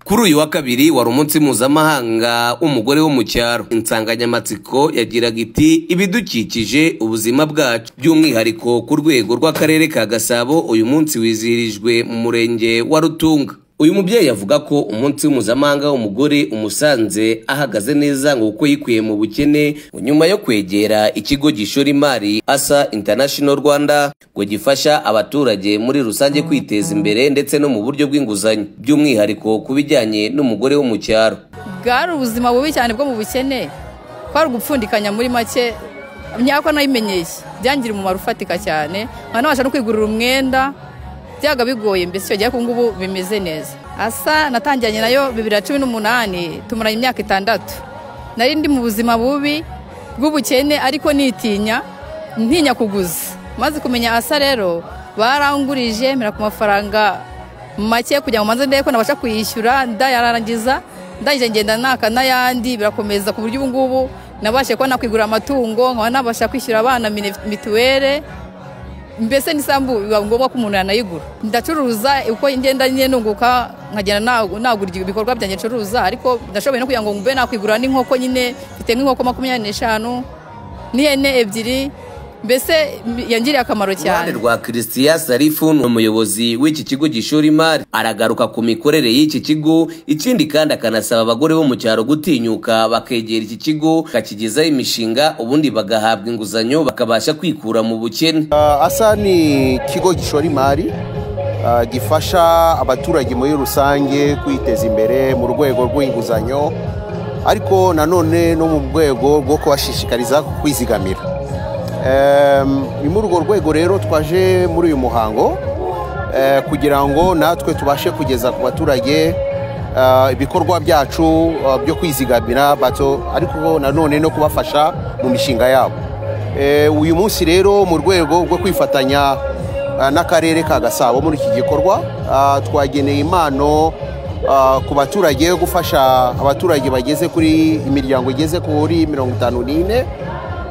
kuri uyu wa kabiri wari umunsi mpuzamahanga w'umugore wo mu cyaro insanganyamatsiko yagiraga iti ibidukikije ubuzima bwacu by'umwihariko ku rwego rw'akarere ka gasabo uyu munsi wizihirijwe mu murenge wa rutunga uyu mubyeyi avuga ko umunsi mpuzamahanga w'umugore umusanze ahagaze neza ngo kuko yikuye mu bukene ngo nyuma yo kwegera ikigo gishora imari asa international rwanda ngo gifasha abaturage muri rusange kwiteza imbere ndetse no mu buryo bw'inguzanyo by'umwihariko ku bijyanye n'umugore wo mu cyaro bwari ubuzima bubi cyane bwo mu bukene kwari ugupfundikanya muri make myaka nayimenyeye byangira umumaro ufatika cyane nka nabasha no kwigurira umwenda byaga bigoye mbese icyo gihe ko ngubu bimeze neza asa natangiranye nayo bibiri na cumi n'umunani tumaranye imyaka itandatu nari ndi mu buzima bubi bw'ubukene ariko nitinya ntinya kuguza maze kumenya asa rero barangurije mera ku mafaranga make kugira ngo manze ndebe ko nabasha kuyishyura ndayarangiza ndangije ngenda naka n'ayandi birakomeza ku buryo ubu ngubu nabashe kuba nakwigura amatungo nkaba nabasha kwishyura abana mituwere mbese n'isambu biba ngombwa ko umuntu yanayigura ndacuruza uko ngenda nyine nunguka nkagenda nagura ibikorwa byanjye ncuruza ariko ndashoboye no kugira ngo mbe nakwigura n'inkoko nyine mfite nk'inkoko makumyabiri n'eshanu n'ihene ebyiri mbese yangiriye akamaro cyane uruhande rwa christian sarifu ni umuyobozi w'iki kigo gishora imari aragaruka ku mikorere y'iki kigo ikindi kandi akanasaba abagore bo mu cyaro gutinyuka bakegera iki kigo bakakigezaho imishinga ubundi bagahabwa inguzanyo bakabasha kwikura mu bukene asa ni ikigo gishora imari ah, gifasha abaturage muri rusange kwiteza imbere mu rwego rw'inguzanyo ariko nanone no mu rwego rwo kubashishikariza kwizigamira Em, ni muri urwo rwego rero twaje muri uyu muhango eh, kugira ngo natwe tubashe kugeza ku baturage eh, ibikorwa byacu eh, byo kwizigamira bato ariko nanone no kubafasha mu mishinga yabo Eh, uyu munsi rero mu rwego rwo kwifatanya eh, n'akarere ka gasabo muri iki gikorwa ah, twageneye impano ah, ku baturage yo gufasha abaturage bageze kuri imiryango igeze kuri mirongo itanu n'ine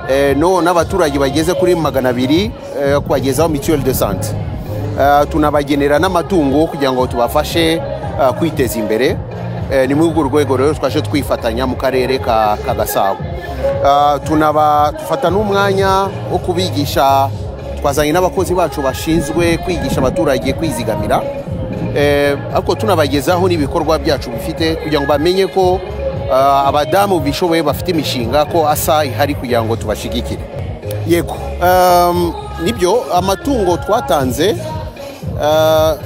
eh, no n'abaturage bageze kuri magana abiri eh, kubagezaho mutuelle de sante Eh, tunabagenera n'amatungo kugira ngo tubafashe eh, kwiteza imbere Eh, ni muri urwo rwego rero twaje twifatanya mu karere ka, ka gasabo Eh, tunaba dufata n'umwanya wo kubigisha twazanye n'abakozi bacu bashinzwe kwigisha abaturage kwizigamira Eh, ariko tunabagezaho n'ibikorwa byacu bifite kugira ngo bamenye ko ah, abadamu bishoboye bafite imishinga ko asa ihari kugira ngo tubashigikire yego um, nibyo amatungo twatanze ah,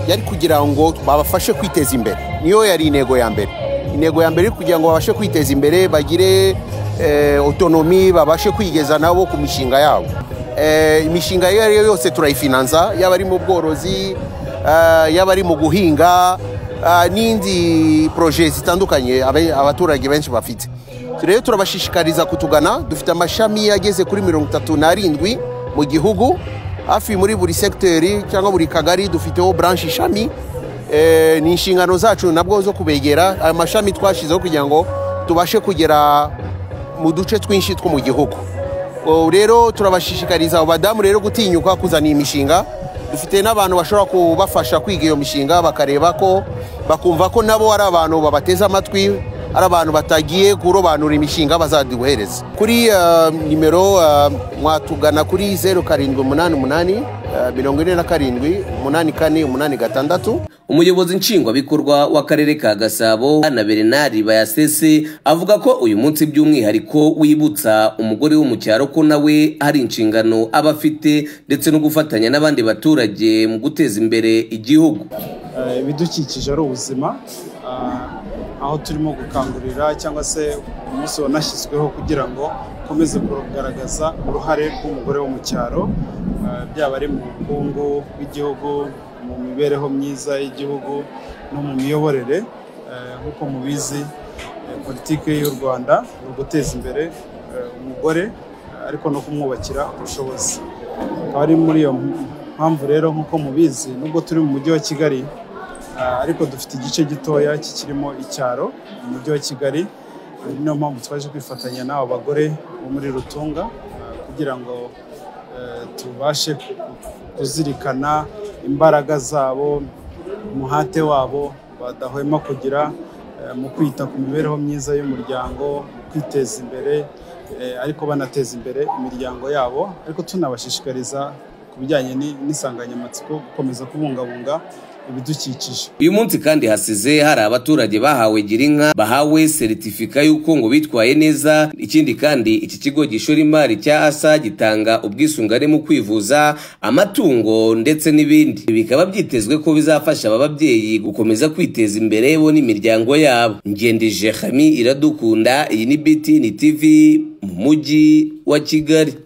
yari kugira ngo babafashe kwiteza imbere niyo yari intego ya mbere intego ya mbere yari kugira ngo babashe kwiteza imbere bagire eh, otonomi babashe kwigeza nabo ku mishinga yabo Eh, imishinga iyo ari yo yose turayifinanza yaba ari mu bworozi eh, yaba ari mu guhinga eh, n'indi poroje zitandukanye abe- abaturage benshi bafite rero turabashishikariza kutugana dufite amashami ageze kuri mirongo itatu n'arindwi mu gihugu hafi muri buri segiteri cyangwa buri kagari dufiteho branche ishami Eh, ni inshingano zacu nabwo zo kubegera ayo mashami twashyizeho kugira ngo tubashe kugera mu duce twinshi two mu gihugu ubu rero turabashishikariza abo badamu rero gutinyuka kuzana iyi mishinga dufite n'abantu bashobora kubafasha kwiga iyo mishinga bakareba ko bakumva ko nabo ari abantu babateze amatwi ari abantu batagiye kurobanura imishinga bazaduhereza kuri eh, nimero eh, mwatugana kuri zeru karindwi umunani umunani eh, mirongo ine na karindwi umunani kane umunani gatandatu umuyobozi nshingwabikorwa w'akarere ka gasabo na berenari bayasese avuga ko uyu munsi by'umwihariko wibutsa umugore wo mu cyaro ko nawe hari inshingano aba afite ndetse no gufatanya n'abandi baturage mu guteza imbere igihugu Eh, ibidukikije ari ubuzima Ah, aho turimo gukangurira cyangwa se umunsi wanashyizweho kugira ngo ukomeze kugaragaza uruhare rw'umugore wo mu cyaro ah, byaba ari mu bukungu bw'igihugu mu mibereho myiza y'igihugu no mu miyoborere Eh, nk'uko mubizi eh, politiki y'u Rwanda ni uguteza imbere eh, umugore eh, ariko no kumwubakira ubushobozi akaba ari muri iyo mpamvu rero nk'uko mubizi nubwo turi mu mujyi wa Kigali Ah, ariko dufite igice gitoya kikirimo icyaro mu mujyi wa kigali Ah, niyo mpamvu twaje kwifatanya n'abo bagore bo muri rutunga ah, kugira ngo eh, tubashe ku- kuzirikana imbaraga zabo umuhate wabo badahwema kugira eh, mu kwita ku mibereho myiza y'umuryango mu kwiteza imbere eh, ariko banateza imbere imiryango yabo ariko tunabashishikariza ku bijyanye ni- n'insanganyamatsiko gukomeza kubungabunga ibidukikije uyu munsi kandi hasize hari abaturage bahawe girinka bahawe seritifika y'uko ngo bitwaye neza ikindi kandi iki kigo gishora imari cya asa gitanga ubwisungane mu kwivuza amatungo ndetse n'ibindi Ibi bikaba byitezwe ko bizafasha aba babyeyi gukomeza kwiteza imbere bo n'imiryango yabo ngendije hami iradukunda iyi ni biti ni tv mu mujyi wa kigali